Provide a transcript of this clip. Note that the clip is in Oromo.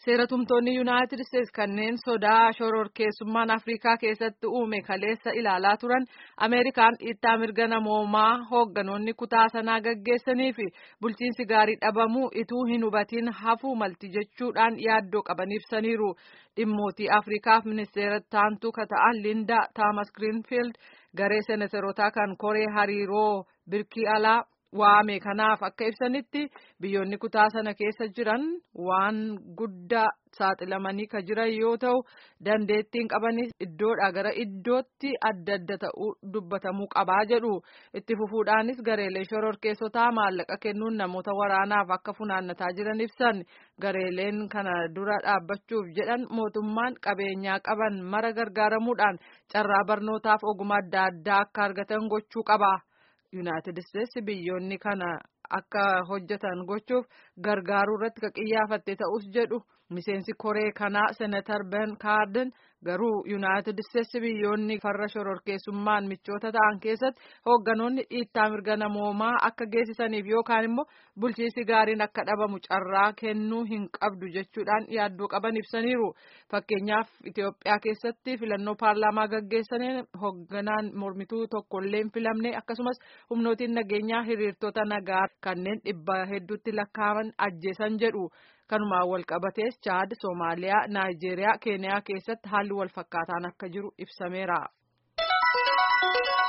Seeratumtoonni Yuunaayitid Isteetsi kanneen sodaa shororkeessummaan Afrikaa keessatti uume kaleessa ilaalaa turan Ameerikaan dhiittaa mirga namoomaa hoogganoonni kutaa sanaa gaggeessanii fi bulchiinsi gaarii dhabamuu ituu hin hubatiin hafuu malti jechuudhaan yaaddoo qaban ibsaniiru. Dhimmootii Afrikaaf ministeera taantuu ka ta'an Linda Taamas Grinfield garee seenatarootaa kan koree hariiroo birkii alaa waame kanaaf akka ibsanitti biyyoonni kutaa sana keessa jiran waan guddaa saaxilamanii ka jiran yoo ta'u dandeettiin qabanis iddoodhaa gara iddootti adda adda ta'uu dubbatamuu qabaa jedhu itti fufuudhaanis gareelee shororkeessotaa maallaqa kennuun namoota waraanaaf akka funaannataa jiran ibsan gareeleen kana dura dhaabbachuuf jedhan mootummaan qabeenyaa qaban mara gargaaramuudhaan carraa barnootaaf ogummaa adda addaa akka argatan gochuu qaba. Yuunaayitid Isteetsi biyyoonni kana akka hojjetan gochuuf gargaaruu irratti ka qiyyaafatte ta'us jedhu miseensi koree kanaa senatar Ben Kaarden garuu Yuunaayitid Isteetsi biyyoonni farra shororkeessummaan michoota ta'an keessatti hoogganoonni dhiittaa mirga namoomaa akka geessisaniif yookaan immoo bulchiinsi gaariin akka dhabamu carraa kennuu hin qabdu jechuudhaan yaaddoo qaban ibsaniiru. Fakkeenyaaf Itoophiyaa keessatti filannoo paarlaamaa gaggeessaniin hoogganaan mormituu tokkollee hin filamne akkasumas humnootiin nageenyaa hiriirtota nagaa kanneen dhibba hedduutti lakkaa'aman ajjeesan jedhu. Kanumaan wal qabatees Chaad, Soomaaliyaa, Naayijeeriyaa, Keeniyaa keessatti haalli wal fakkaataan akka jiru ibsameera.